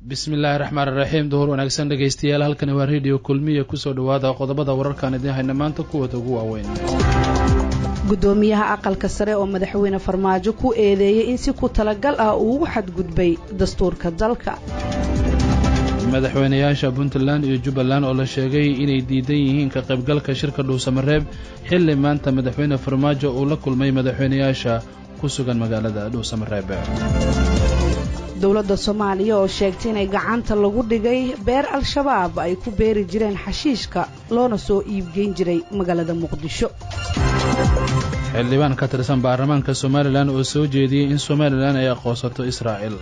bismillaahi raxmaan iraxiim duhur wanaagsan dhegaystayaal halkani waa rediyo kulmiya kusoo dhowaada qodobada wararkaan idiin hayna maanta kuwooda ugu waaweyn gudoomiyaha aqalka sare oo madaxweyne farmaajo ku eedeeyey in si ku talagal ah uu ugu xadgudbay dastuurka dalka madaxweynayaasha puntland iyo jubbaland oo la sheegay inay diidan yihiin ka qaybgalka shirka dhuusamareeb xilli maanta madaxweyne farmaajo uu la kulmay madaxweynayaasha ku sugan magaalada dhuusamareeb dowladda soomaaliya oo sheegtay inay gacanta lagu dhigay beer al-shabaab ay ku beeri jireen xashiishka loona soo iibgeyn jiray magaalada muqdisho xildhibaan ka tirsan baarlamaanka somalilan oo soo jeediyey in somalilan ay aqoonsato israa'iil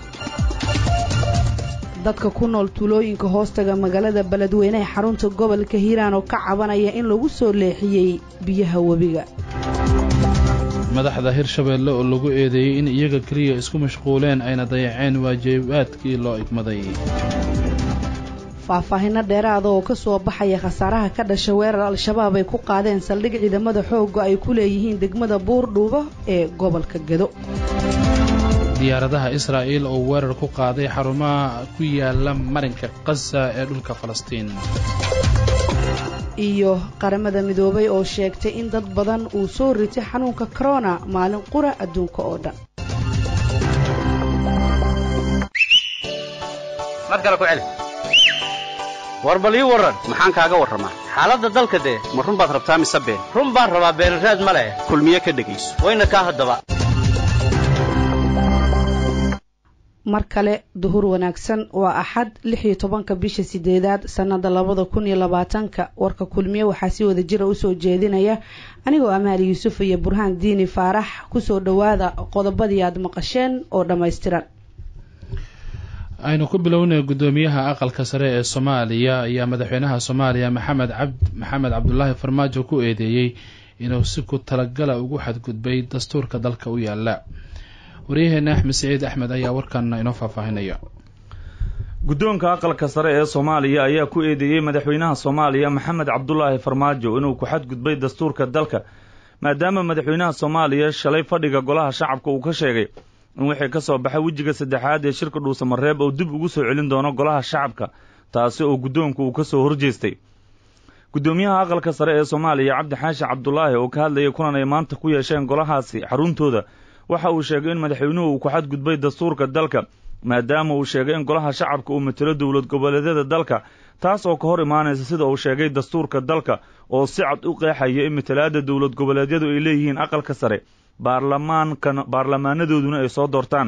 dadka ku nool tuulooyinka hoostaga magaalada beledweyne ee xarunta gobolka hiiraan oo ka cabanaya in lagu soo leexiyey biyaha webiga madaxda hirshabeelle oo lagu eedeeyey in iyaga keliya isku mashquuleen ayna dayaceen waajibaadkii loo igmaday faahfaahinno dheeraada oo ka soo baxaya khasaaraha ka dhasha weerar al-shabaab ay ku qaadeen saldhig ciidamada xoogga ay ku leeyihiin degmada buurdhuubo ee gobolka gedo diyaaradaha israa'iil oo weerar ku qaaday xarumaha ku yaala marinka qasa ee dhulka falastiin iyo qaramada midoobay oo sheegtay in dad badan uu soo ritay xanuunka korona maalin qura adduunka oo dhan war bal ii warran maxaan kaaga warramaa xaaladda dalka dee ma run baad rabtaa mise been run baan rabaa beenraad ma leh kulmiye ka dhegayso wayna kaa haddaba mar kale duhur wanaagsan waa axad lix iyo tobanka bisha sideedaad sannada labada kun iyo labaatanka warka kulmiye waxaa si wada jira usoo jeedinaya anigoo amaali yuusuf iyo burhaan diini faarax kusoo dhowaada qodobadii aad maqasheen oo dhammaystiran aynu ku bilownay guddoomiyaha aqalka sare ee soomaaliya ayaa madaxweynaha soomaaliya maxamed cabd maxamed cabdulaahi farmaajo ku eedeeyey inuu si ku talagala ugu xadgudbay dastuurka dalka u yaala waryaheena axmed siciid axmed ayaa warkan inoo faahfaahinaya guddoonka aqalka sare ee soomaaliya ayaa ku eedeeyey madaxweynaha soomaaliya maxamed cabdulaahi farmaajo inuu ku xadgudbay dastuurka dalka maadaama madaxweynaha soomaaliya shalay fadhiga golaha shacabka uu ka sheegay in wixii ka soo baxay wejiga saddexaad ee shirka dhuusamareeb oo dib ugu soo celin doono golaha shacabka taasi oo guddoonku uu ka soo horjeestay guddoomiyaha aqalka sare ee soomaaliya cabdi xaashi cabdulaahi oo ka hadlayay kulan ay maanta ku yeesheen golahaasi xaruntooda waxa uu sheegay in madaxweynuhu uu ku xadgudbay dastuurka dalka maadaama uu sheegay in golaha shacabka uu matelo dowlad goboleedyada dalka taas oo ka hor imaanaysa sida uu sheegay dastuurka dalka oo si cad u qeexaya in matalaadda dowlad goboleedyadu ay leeyihiin aqalka sare baarlamaankan baarlamaanadooduna ay soo doortaan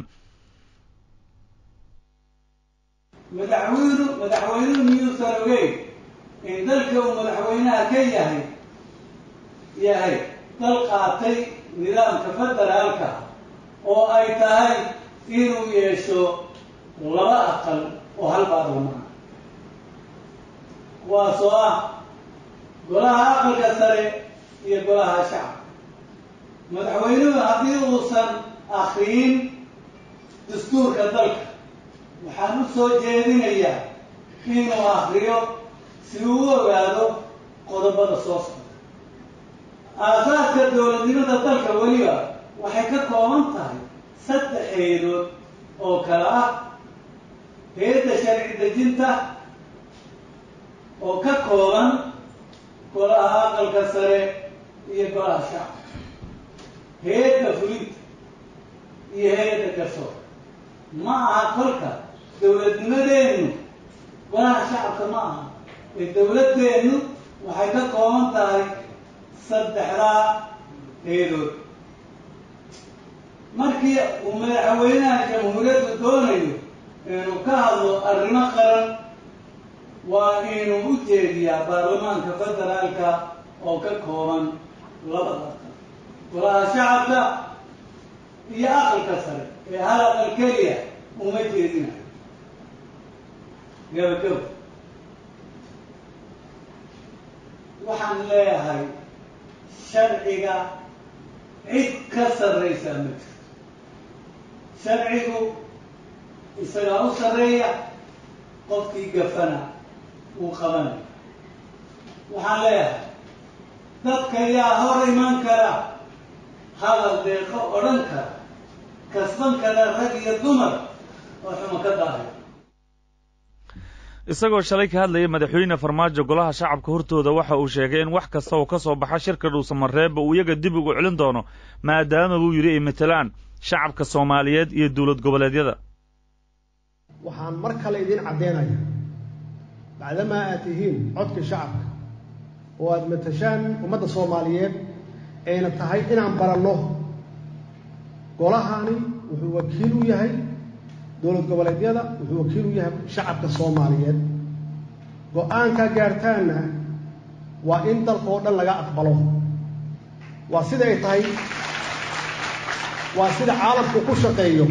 madaxweynu madaxweynuhu miyuusan ogeyn in dalka uu madaxweynaha ka yahay yahay dal qaatay nidaamka federaalka oo ay tahay inuu yeesho laba aqal oo hal baarlamaan kuwaasoo ah golaha aqalka sare iyo golaha shacabka madaxweynuhu haddii uusan akriyin dastuurka dalka waxaan u soo jeedinayaa inuu akriyo si uu u ogaado qodobada soo socda aasaaska dowladnimada dalka weliba waxay ka kooban tahay saddex hay-adood oo kale ah hay-adda sharci dejinta oo ka kooban golaha aqalka sare iyo golaha shacabka hay-adda fulinta iyo hay-adda garsoor ma aha kolka dowladnimadeennu golaha shacabka ma aha ee dowladdeennu waxay ka kooban tahay saddexdaa hay-adood markii uu madaxweynaha jamhuuriyaddu doonayo inuu ka hadlo arrimo qaran waa inuu u jeediyaa baarlamaanka federaalka oo ka kooban labada aqal golaha shacabka iyo aqalka sare ee hal aqal keliya uma jeedinayo gabagabo waxaan leeyahay sharciga cid ka sarraysaa ma jirto sharcigu isagaa u sarreeya qofkii gafana uu qabanayo waxaan leeyahay dadka yaa hor iman kara hadal deeqo odhan kara kasban kara rag iyo dumar oo xumo ka daahay isagoo shalay ka hadlaya madaxweyne farmaajo golaha shacabka hortooda waxa uu sheegay in wax kasta oo ka soo baxa shirka dhuusamareebba uu iyaga dib ugu celin doono maadaama buu yidhi ay matelaan shacabka soomaaliyeed iyo dowlad goboleedyada waxaan mar kale idiin caddeynaya bacdamaa aad tihiin codka shacabka oo aad matashaan ummadda soomaaliyeed ayna tahay inaan baranno golahani wuxuu wakiil u yahay dowlad goboleedyada wuxuu wakiil u yahay shacabka soomaaliyeed go-aankaa gaartaanna waa in dalka oo dhan laga aqbalo waa sida ay tahay waa sida caalamku ku shaqeeyo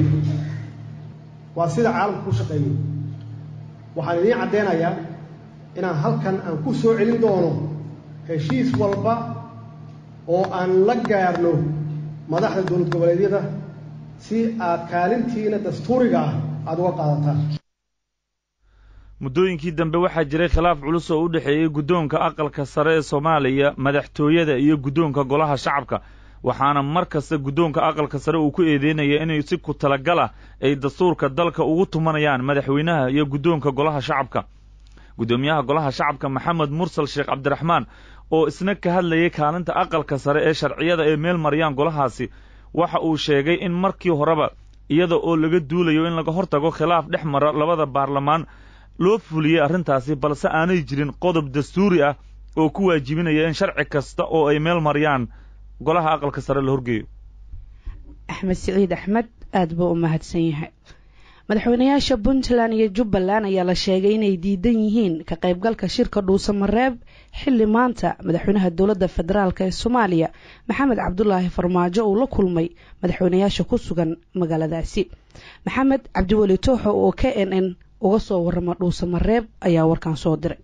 waa sida caalamku ku shaqeeyo waxaan idiin caddeynayaa inaan halkan aan ku soo celin doono heshiis walba oo aan la gaarno madaxda dowlad goboleedyada si aad kaalintiina dastuuriga ah aada uga qaadataan muddooyinkii dambe waxaa jiray khilaaf culus oo u dhexeeyey guddoonka aqalka sare ee soomaaliya madaxtooyada iyo guddoonka golaha shacabka waxaana mar kasta guddoonka aqalka sare uu ku eedeynaya inay si ku talagal ah ay dastuurka dalka ugu tumanayaan madaxweynaha iyo guddoonka golaha shacabka guddoomiyaha golaha shacabka maxamed mursal sheekh cabdiraxmaan oo isna ka hadlayay kaalinta aqalka sare ee sharciyada ay meel mariyaan golahaasi waxa uu sheegay in markii horeba iyada oo laga duulayo in laga hortago khilaaf dhex mara labada baarlamaan loo fuliyey arrintaasi balse aanay jirin qodob dastuuri ah oo ku waajibinaya in sharci kasta oo ay meel mariyaan golaha aqalka sare la horgeeyo axmed siciid axmed aada buu u mahadsan yahay madaxweynayaasha puntland iyo jubbaland ayaa la sheegay inay diidan yihiin ka qaybgalka shirka dhuusamareeb xilli maanta madaxweynaha dowladda federaalk ee soomaaliya maxamed cabdulaahi farmaajo uu la kulmay madaxweynayaasha ku sugan magaaladaasi maxamed cabdiweli tooxo oo k n n uga soo warama dhuusamareeb ayaa warkan soo diray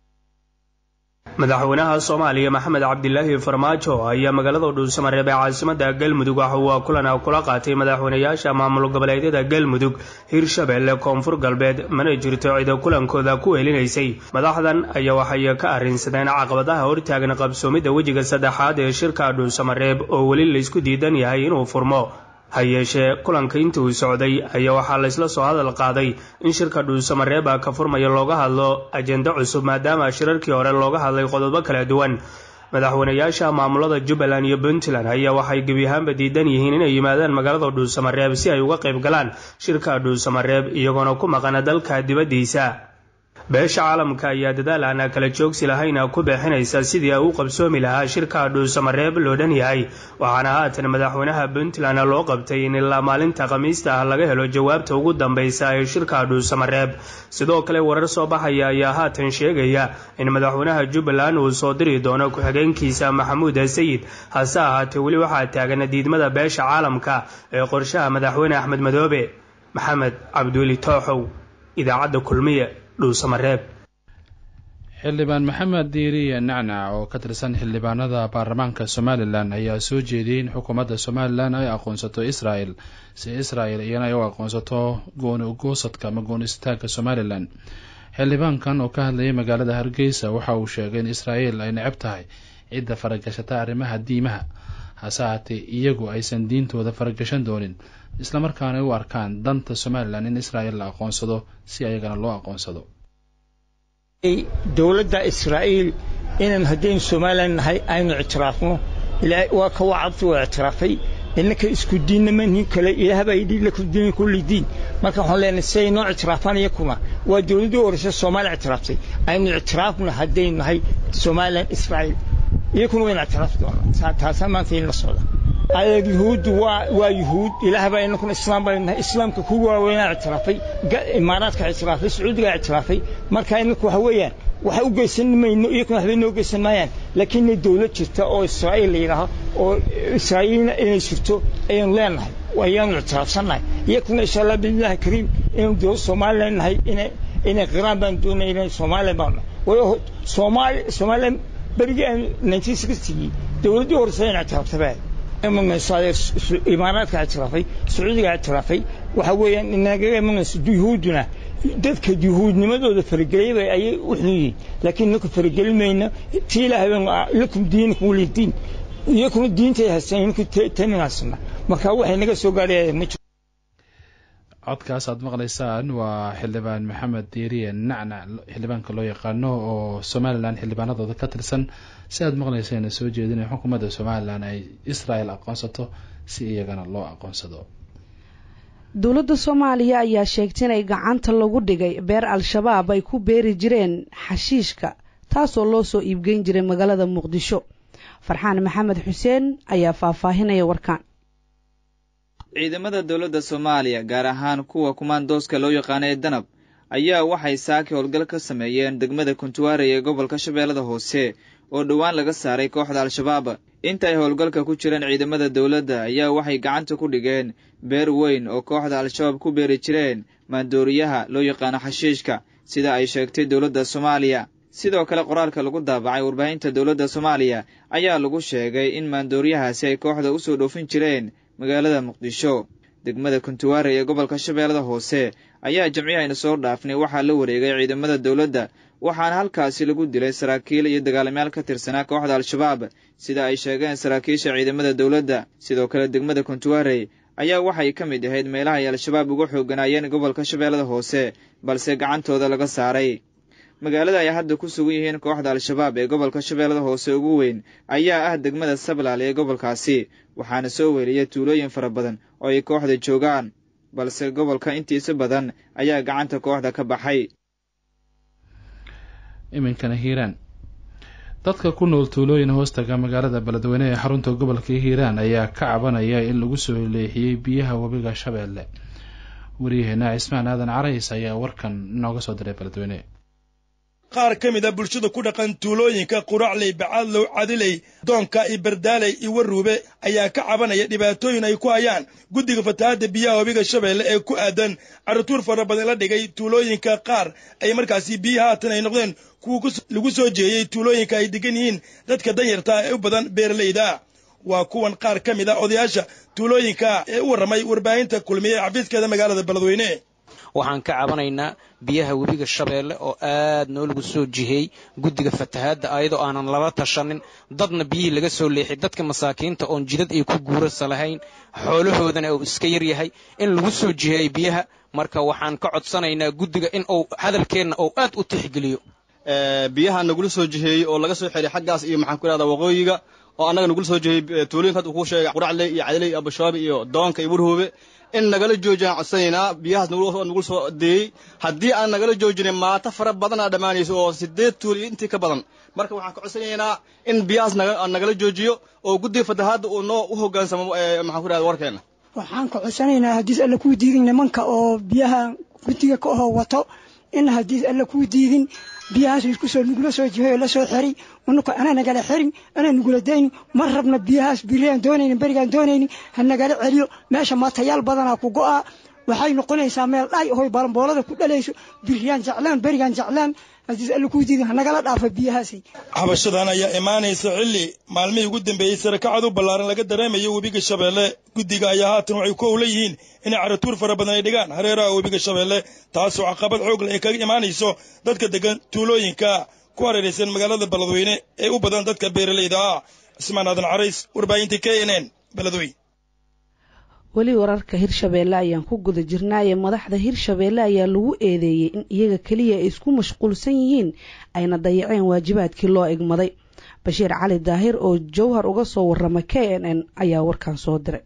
madaxweynaha soomaaliya maxamed cabdilaahi farmaajo ayaa magaalada dhuusamareeb ee caasimada galmudug waxa uu kulan kula qaatay madaxweynayaasha maamul goboleedyada galmudug hirshabelle koonfur galbeed mana jirto cida kulankooda ku helinaysay madaxdan ayaa waxay ka arrinsadeen caqabadaha hortaagan qabsoomidda wejiga saddexaad ee shirka dhuusamareeb oo weli laysku diidan yahay inuu furmo ha yeeshee kulanka inta uu socday ayaa waxaa laysla soo hadal qaaday in shirka dhuusamareeba ka furmaya looga hadlo ajendo cusub maadaama shirarkii hore looga hadlay qodobo kala duwan madaxweynayaasha maamulada jubbaland iyo puntland ayaa waxay gebi ahaanba diidan yihiin inay yimaadaan magaalada dhuusamareeb si ay uga qayb galaan shirka dhuusamareeb iyagoona ku maqana dalka dibaddiisa beesha caalamka ayaa dadaal aan kala joogsi lahayn ku bixinaysa sidii ay u qabsoomi lahaa shirka dhuusamareeb loo dhan yahay waxaana haatan madaxweynaha puntland loo qabtay in ilaa maalinta khamiista ah laga helo jawaabta ugu dambeysa ee shirka dhuusamareeb sidoo kale warar soo baxaya ayaa haatan sheegaya in madaxweynaha jubbaland uu soo diri doono ku-xigeenkiisa maxamuud sayid hase ahaatee weli waxaa taagan diidmada beesha caalamka ee qorshaha madaxweyne axmed madoobe maxamed cabdiweli tooxow idaacadda kulmiye xildhibaan maxamed diiriye nacnac oo ka tirsan xildhibaanada baarlamaanka somalilan ayaa soo jeediyey in xukuumadda somalilan ay aqoonsato israel si israel iyana ay u aqoonsato gooni ugoosadka ama gooni istaagga somalilan xildhibaankan oo ka hadlayay magaalada hargeysa waxa uu sheegay in israel ay necab tahay cidda faragashata arrimaha diimaha hase haatee iyagu aysan diintooda faragashan doonin islamarkaana ay u arkaan danta somalilan in israel la aqoonsado si ayagana loo aqoonsado dowladda israa'iil inaan haddaynu somalilan nahay aynu ictiraafno waa ka wacabtu waa ictiraafay innaka isku diinnama nin kale ilaah baa yidhi lakum diin kulli diin marka waxaan leenahay siday noo ictiraafaan iyakuna waa dowladdii horeysa soomaaliya ictiraaftay aynu ictiraafno haddaynu nahay somalilan israa'iil iyakuna wayna ictiraafi doonaa taasaa maanta in la socda adeeg yuhuuddu waa waa yuhuud ilaah baa inakuna islaam baynu nahay islaamka kuwa waaweynaa ictiraafay imaaraadka ictiraafay sacuudigaa ictiraafay marka inaku waxa weeyaan waxa u geysan mayno iyakuna waxbay noo geysan maayaan laakiin inay dowlad jirta oo israa'iil la yidhaaho oo israa'iilna inay jirto ayaynu leenahay ayaanu ictiraafsannahay iyakuna insha allah biidnillahi kariim inaynu dowlad somalilan nahay inay inay qiraan baan doonaya inay somalilan baan nahay soomaali somalilan berigii aan nineteen sixtigii dowladdii horeysa in ictiraaftaba imaaraadka ictiraafay sacuudiga ictiraafay waxa weeyaan inagaga imanayso yuhuudduna dadka yuhuudnimadooda farageliyaba ayay u xun yihiin laakiin inaku faragelin mayno tii ilaahay baan lakum diinakum wali diin iyakuna diintay haystaan inaku tanin haysana marka waxay naga soo gaadhaya ma jiro codkaas aad maqlaysaan waa xildhibaan maxamed diiriye nacnac xildhibaanka loo yaqaano oo somalilan xildhibaanadooda ka tirsan si aad maqlayseen soo jeedinaya xukuumadda somalilan ay israel aqoonsato si iyagana loo aqoonsado dowladda soomaaliya ayaa sheegtay inay gacanta lagu dhigay beer al-shabaab ay ku beeri jireen xashiishka taasoo loo soo iibgeyn jiray magaalada muqdisho farxaan maxamed xuseen ayaa faahfaahinaya warkaan ciidamada dowladda soomaaliya gaar ahaan kuwa kumaandooska loo yaqaano ee danab ayaa waxay saaki howlgal ka sameeyeen degmada kuntuwaarey ee gobolka shabeellada hoose oo dhowaan laga saaray kooxda al-shabaab inta ay howlgalka ku jireen ciidamada dowladda ayaa waxay gacanta ku dhigeen beer weyn oo kooxda al-shabaab ku beeri jireen maandooriyaha loo yaqaano xashiishka sida ay sheegtay dowladda soomaaliya sidoo kale qoraalka lagu daabacay warbaahinta dowladda soomaaliya ayaa lagu sheegay in maandooriyahaasi ay kooxda u soo dhoofin jireen magaalada muqdisho degmada kuntuwaare ee gobolka shabeellada hoose ayaa jamciyahayna soo dhaafnay waxaa la wareegay ciidamada dowladda waxaana halkaasi lagu dilay saraakiil iyo dagaalamayaal ka tirsanaa kooxda al-shabaab sida ay sheegeen saraakiisha ciidamada dowladda sidoo kale degmada kuntuwaarey ayaa waxay ka mid ahayd meelaha ay al-shabaab uga xooganaayeen gobolka shabeellada hoose balse gacantooda laga saaray magaalada ay hadda ku sugan yihiin kooxda al-shabaab ee gobolka shabeellada hoose ugu weyn ayaa ah degmada sablaal ee gobolkaasi waxaana soo weeliyay tuulooyin fara badan oo ay kooxda joogaan balse gobolka intiisa badan ayaa gacanta kooxda ka baxay iminkana hiiraan dadka ku nool tuulooyin hoostaga magaalada beledweyne ee xarunta gobolka hiiraan ayaa ka cabanaya in lagu soo leexiyey biyaha webiga shabeelle wariyaheena cismaan aadan carays ayaa warkan inooga soo diray beledweyne qaar ka mid a bulshada ku dhaqan tuulooyinka quracley bacadlow cadiley doonka iyo bardaaley iyo waruube ayaa ka cabanaya dhibaatooyin ay ku hayaan guddiga fatahaadda biyaha webiga shabeelle ee ku aadan carrutuur fara badan la dhigay tuulooyinka qaar ay markaasi biyaha haatan ay noqdeen kuwa lagu soo jeeyey tuulooyinka ay degan yihiin dadka danyarta ee u badan beeralayda waa kuwan qaar ka mid a odayaasha tuulooyinka ee u warramay warbaahinta kulmiye ee xafiiskeeda magaalada beledweyne waxaan ka cabanaynaa biyaha webiga shabeelle oo aad noo lagu soo jihey guddiga fatahaadda ayadoo aanan lala tashanin dadna biyihii laga soo leexay dadka masaakiinta oon jidad ay ku guurasa lahayn xoolahoodana uu iska yar yahay in lagu soo jiheey biyaha marka waxaan ka codsanaynaa guddiga in uu hadalkeenna uu aad u tixgeliyo biyaha nagula soo jiheeyey oo laga soo xiray xaggaas iyo maxaan ku ihahdaa waqooyiga oo annaga nagula soo jiheeyey tuulooyinka hadda kuu sheegay quracley iyo cadiley iyo abashaabi iyo doonka iyo warhoobe in nagala joojiyaan codsanaynaa biyahaas nagula soo deeyey haddii aan nagala joojinin maato fara badanaa dhammaanayso oo sideed tuul iyo intii ka badan marka waxaan ka codsanaynaa in biyahaas nagala joojiyo oo guddiga fatahaadda uu noo u hoggaansamo maxaan ku ihahda warkeenna waxaan ka codsanaynaa haddiis alla kuu diidin nimanka oo biyaha guddiga ka oho wato in haddiis alla kuu diidin biyahaas iskusoo nugula soo jihay oo la soo xeri unuka ana nagala xerin ana nugula daynin ma rabna biyahaas biriaan doonaynin berigaan doonaynin ha nagala celiyo meesha maatayaal badanaa ku go'a waxay noqonaysaa meel dhaay hoy balamboolada ku dhalayso biriyaan jeclaan berigaan jeclaan haddiis alla kuu diidin ha nagala dhaafa biyahaasi xabashadan ayaa imaanaysa xilli maalmihii ugu dambeeyey sarakacad u ballaaran laga dareemayo webiga shabeelle guddiga ayaa haatan waxay ku owla yihiin inay caratuur fara badan ay dhigaan hareeraha webiga shabeelle taasoo caqabad xoogle ay kaga imaanayso dadka degan tuulooyinka ku hareeraysan magaalada beledweyne ee u badan dadka beeralayda ah cismaan aadan carays warbaahinta k n n beledweyne weli wararka hirshabeelle ayaan ku guda jirnaaye madaxda hirshabeelle ayaa lagu eedeeyey in iyaga keliya ay isku mashquulsan yihiin ayna dayaceen waajibaadkii loo egmaday bashiir cali daahir oo jowhar uga soo warrama k n n ayaa warkan soo diray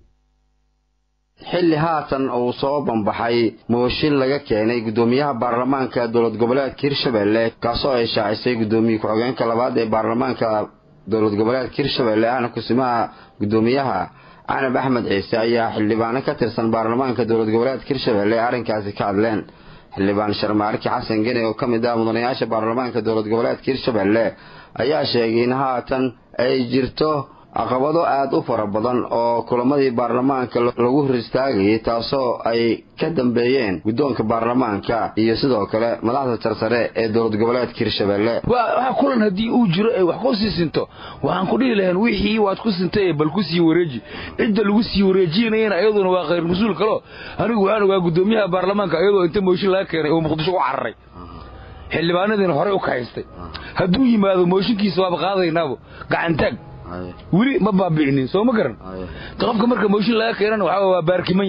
xilli haatan uu soo banbaxay mooshin laga keenay guddoomiyaha baarlamaanka dowlad goboleedka hirshabeelle kaasoo ay shaacisay guddoomiye ku-xigeenka labaad ee baarlamaanka dowlad goboleedka hirshabeelle ahna kusimaha guddoomiyaha canab axmed ciise ayaa xildhibaano ka tirsan baarlamaanka dowlad goboleedka hirshabeelle ee arrinkaasi ka hadleen xildhibaan sharmaarki xasan geni oo ka mid ah mudanayaasha baarlamaanka dowlad goboleedka hirshabeelle ayaa sheegay in haatan ay jirto caqabado aada u fara badan oo kulamadii baarlamaanka lagu hor istaagayay taasoo ay ka dambeeyeen guddoonka baarlamaanka iyo sidoo kale madaxda tarsare ee dowlad goboleedka hirshabeelle waxa kulan haddii uu jiro ay wax ku sii sinto waxaan ku dhihi lahayn wixii waad ku sintay bal ku sii wareeji cidda lagu sii wareejinayana iyaduna waa khayr mas-uul kalo anigu waxaan ogaa guddoomiyaha baarlamaanka iyadoo inta mooshin laga keenay oo muqdisho ku cararay xildhibaanadiina horey u kahaystay hadduu yimaado mooshinkiisa waaba qaadaynaabo gacantaag weli ma baabi'inin soo ma garan qofka marka mooshin laga keenana waxaa waa baarkiman yahay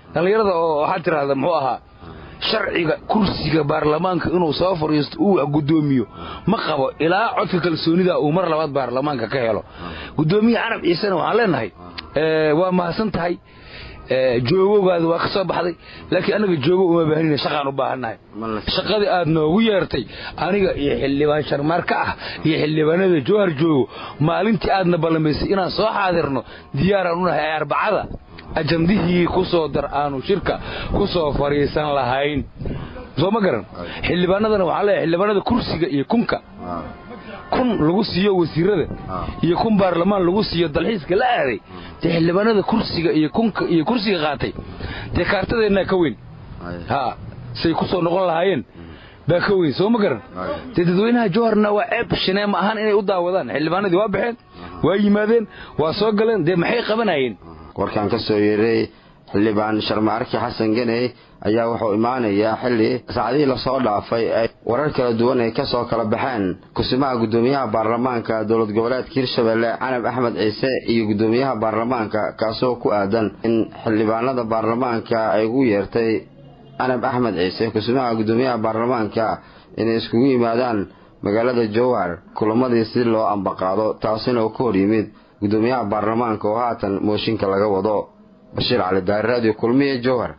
dhallinyarada oo waxaad tidhaahda muxuu ahaa sharciga kursiga baarlamaanka inuu soo fadhiisto uu guddoomiyo ma qabo ilaa codka kalsoonida uu mar labaad baarlamaanka ka helo guddoomiye carab ciisena waxaan leenahay waa mahadsan tahay joogowgaada waa ka soo baxday laakiin anaga joogo uma baahanina shaqaan u baahannahay shaqadii aad noogu yeertay aniga iyo xildhibaan sharmaarka ah iyo xildhibaanada jowhar joogo maalintii aadna ballamaysay inaan soo xaadirno diyaaraan u nahay arbacada ajandihii ku soo dar aanu shirka ku soo fadhiisan lahayn soo ma garan xildhibaanadana waxaan leeyahay xildhibaanada kursiga iyo kunka kun lagu siiyo wasiirada iyo kun baarlamaan lagu siiyo dalxiiska la aaday dee xildhibaanada kursiga iyo kunka iyo kursiga qaatay dee kaartadeennaa ka weyn ha say ku soo noqon lahaayeen baa ka weyn soo ma garan dee dadweynaha jowharna waa ceeb shineema ahaan inay u daawadaan xildhibaanadii waa baxeen waa yimaadeen waa soo galeen dee maxay qabanayeen warkan ka soo yeeray xildhibaan sharmaarki xasan ganey ayaa wuxuu imaanayaa xilli saacadihii lasoo dhaafay ay warar kala duwan ay kasoo kala baxeen kusimaha guddoomiyaha baarlamaanka dowlad goboleedka hirshabelle canab axmed ciise iyo guddoomiyaha baarlamaanka kaasoo ku aadan in xildhibaanada baarlamaanka ay ugu yeertay canab axmed ciise kusimaha guddoomiyaha baarlamaanka inay iskugu yimaadaan magaalada jowhar kulamadii si loo ambaqaado taasina uu ka hor yimid guddoomiyaha baarlamaanka oo haatan mooshinka laga wado bashiir cali daari radio kulmiye jowhar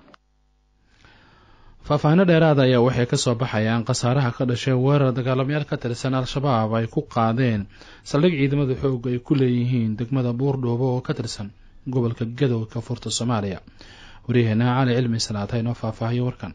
faahfaahino dheeraada ayaa waxay ka soo baxayaan khasaaraha ka dhashay weerar dagaalamayaal ka tirsan al-shabaab ay ku qaadeen saldhig ciidamada xoog ay ku leeyihiin degmada buurdhuubo oo ka tirsan gobolka gadow ka furta soomaaliya waryaheena cali cilmi salaata inoo faahfaahiyo warkan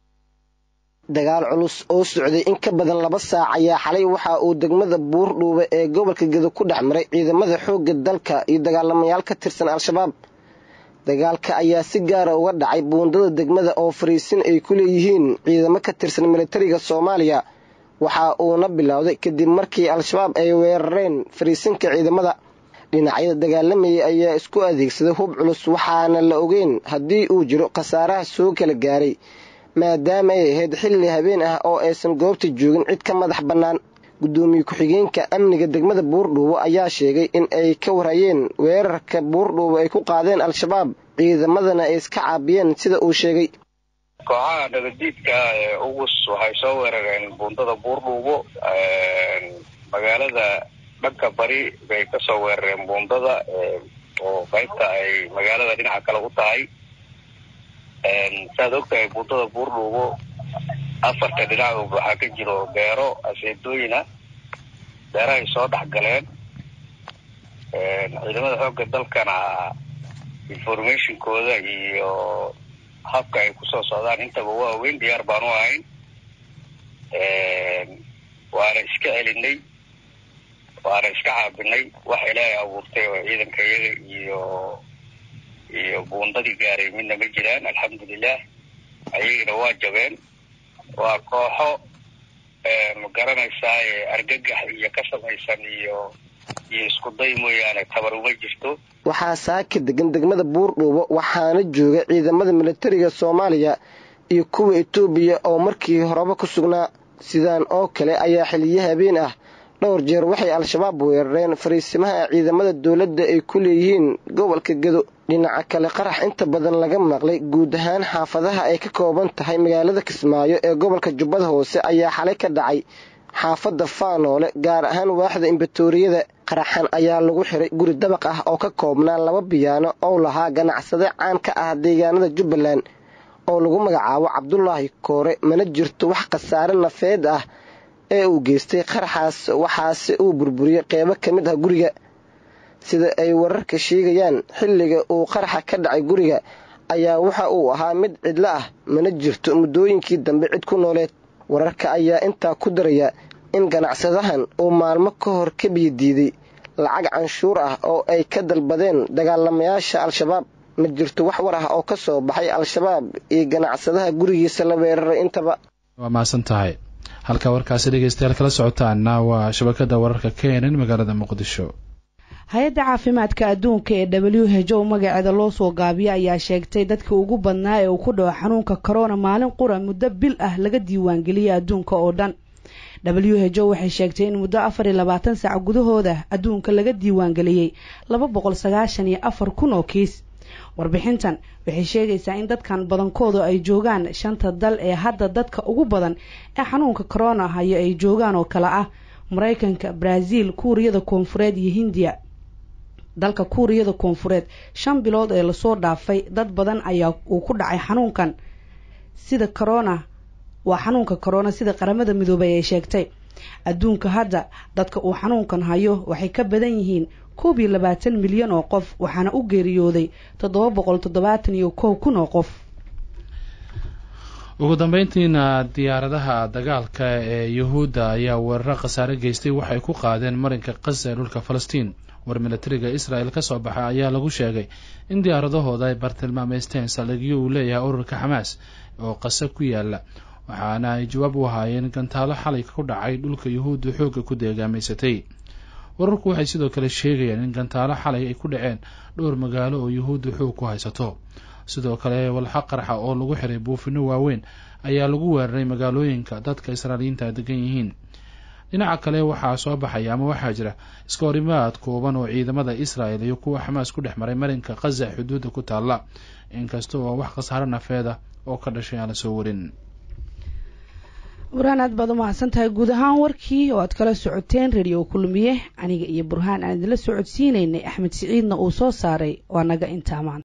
dagaal culus oo socday in ka badan laba saac ayaa xalay waxa uu degmada buurdhuube ee gobolka gedo ku dhex maray ciidamada xoogga dalka iyo dagaalamayaal ka tirsan al-shabaab dagaalka ayaa si gaara uga dhacay buundada degmada oo fariisin ay ku leeyihiin ciidamo ka tirsan militariga soomaaliya waxa uuna bilowday kadib markii al-shabaab ay weerareen fariisinka ciidamada dhinacyada dagaalamayay ayaa isku adeegsaday hub culus waxaana la ogeyn haddii uu jiro khasaaraha soo kala gaaray maadaama ay ahayd xilli habeen ah oo aysan goobta joogin cid ka madax bannaan guddoomiye ku-xigeenka amniga degmada buurdhuubo ayaa sheegay in ay ka warhayeen weerarka buurdhuubo ay ku qaadeen al-shabaab ciidamadana ay iska caabiyeen sida uu sheegay kooxaha nabadiidka ee ugus waxay soo weerareen buundada buurdhuubo magaalada dhanka bari bay kasoo weerareen buundada oo qaybta ay magaalada dhinaca kale u tahay saaad ogtahay buundada buurdhuubo afarta dhinacood waxaa ka jiro beero aseedooyina beerahay soo dhex galeen ciidamada xoogga dalkana informationkooda iyo habka ay kusoo socdaan intaba waa weyn diyaar baan u ahayn waana iska celinay waana iska caabinay wax ilaahay abuurtay oo ciidanka iyaga iyo iyo buundadii gaaray midna ma jiraan alxamdulilah ayagina waa jabeen waa kooxo ma garanaysaa argagax iyo ka samaysan iyo iyo isku day mooyaane tabar uma jirto waxaa saaka degan degmada buurdhuubo waxaana jooga ciidamada militariga soomaaliya iyo kuwa etoobiya oo markii horeba ku sugnaa sidaan oo kale ayaa xiliyo habeen ah dhowr jeer waxay al-shabaab weerareen fariisimaha ciidamada dowladda ay ku leeyihiin gobolka gedo dhinaca kale qarax inta badan laga maqlay guud ahaan xaafadaha ay ka kooban tahay magaalada kismaayo ee gobolka jubbada hoose ayaa xalay ka dhacay xaafadda faanoole gaar ahaan waaxda imbatoriyada qaraxan ayaa lagu xiray guri dabaq ah oo ka koobnaa laba biyaano oo lahaa ganacsade caan ka ah deegaanada jubbaland oo lagu magacaabo cabdulaahi koore mana jirto wax khasaare nafeed ah ee uu geystay qaraxaas waxaase uu burburiyey qeybo ka mid ah guriga sida ay wararka sheegayaan xilliga uu qaraxa ka dhacay guriga ayaa waxa uu ahaa mid cidlo ah mana jirto muddooyinkii dambe cid ku nooleed wararka ayaa intaa ku daraya in ganacsadahan uu maalmo ka hor ka biyadiiday lacag canshuur ah oo ay ka dalbadeen dagaalamayaasha al-shabaab ma jirto wax war ah oo ka soo baxay al-shabaab iyo ganacsadaha gurigiisa la weeraray intaba waa mahadsan tahay halka warkaasi dhegeystayaal kala socotaana waa shabakada wararka kenen magaalada muqdisho hay-adda caafimaadka adduunka ee w h o magaceeda loo soo gaabiya ayaa sheegtay dadka ugu badnaa ee uu ku dhaco xanuunka corona maalin qura muddo bil ah laga diiwaangeliyay adduunka oo dhan w h o waxay sheegtay in muddo afar iyo labaatan saac gudahooda adduunka laga diiwaangeliyey laba boqol sagaashan iyo afar kun oo kiis warbixintan waxay sheegaysaa in dadkan badankoodu ay joogaan shanta dal ee hadda dadka ugu badan ee xanuunka corona hayo ay joogaan oo kale ah maraykanka brazil kuuriyada koonfureed iyo hindiya dalka kuuriyada koonfureed shan bilood ee lasoo dhaafay dad badan ayaa uu ku dhacay xanuunkan sida corona waa xanuunka corona sida qaramada midoobay ay sheegtay adduunka hadda dadka uu xanuunkan hayo waxay ka badan yihiin koob iyo labaatan milyan oo qof waxaana u geeriyooday toddoba boqol toddobaatan iyo kow kun oo qof ugu dambeyntiina diyaaradaha dagaalka ee yuhuudda ayaa weeraro khasaare geystay waxay ku qaadeen marinka khaza ee dhulka falastiin war milatariga israel ka soo baxa ayaa lagu sheegay in diyaaradahooda ay bartilmaameysteen saldhigyo uu leeyahay ururka xamaas oo qasa ku yaala waxaana ay jawaab u ahaayeen gantaalo xalay ku dhacay dhulka yuhuudda xoogga ku deegaamaysatay wararku waxay sidoo kale sheegayaan in gantaalo xalay ay ku dhaceen dhowr magaalo oo yuhuudda xoog ku haysato sidoo kale walxa qarxa oo lagu xiray buufino waaweyn ayaa lagu weeraray magaalooyinka dadka israailiyiinta degan yihiin dhinaca kale waxaa soo baxaya ama waxaa jira iska horimaad kooban oo ciidamada israel iyo kuwa xamaas ku dhex maray marinka khaza xuduudda ku taalla inkasta oo wax khasaaro nafeeda oo ka dhashay aan la soo warin burhaan aad baad u mahadsan tahay guud ahaan warkii oo aad kala socoteen radio kulmiye aniga iyo burhaan aan idinla socodsiinaynay axmed siciidna uu soo saaray waa naga intaa maanta